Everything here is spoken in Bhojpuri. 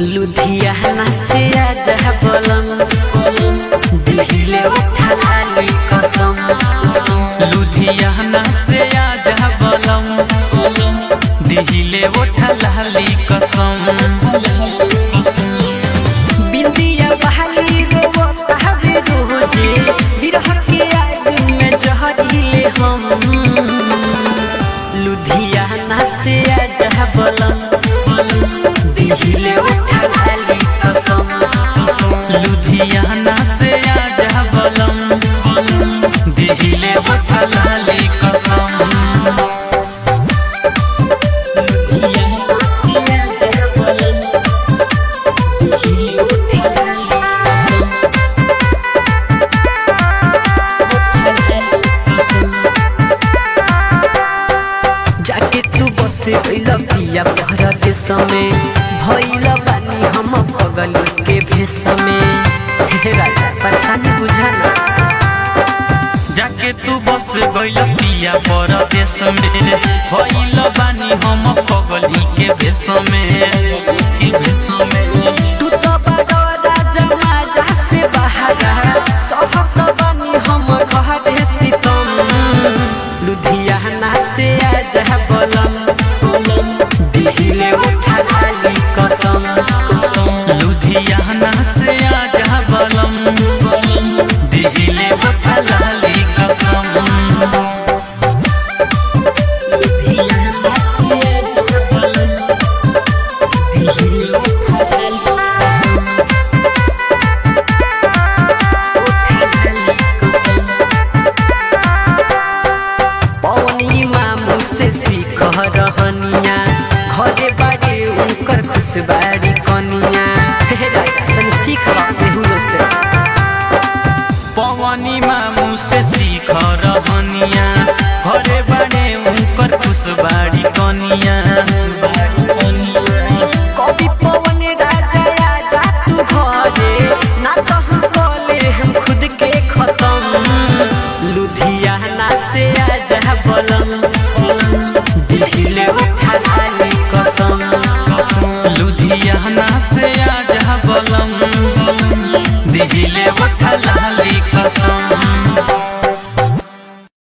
लुधियाना से आजा बलम दिहिले उठा लाली कसम लुधियाना से आजा बलम दिहिले ओठा लाली कसम बिंदिया बहाली रोवता हवे रोजे बिरह के आग में जहरीले हम लुधियाना से आजा बलम दिहिले उठा लाली कसम लुधियाना से आजा बलम दिहिले ओठा लाली कसम जाके तू बसे गइल पिया पहर के समय भइल बानी हम पगल के भेष में हे राजा परेशानी बुझाना जाके तू बस गइल पिया परदेश में भइल बानी हम पगली के भेष में के भेष में तू तो बड़ा राजा माजा से बहारा सहत बानी हम घर सीतम लुधियाना से आजा बलम दिहिले उठा लाली कसम लुधियाना से आजा बलम दिहिले ओठा लाली कसम लुधियाना से आजा बलम दिहिले उठा लाली पवनी मामू से सीख रहनिया घरे बाड़े उनकर खुशबारी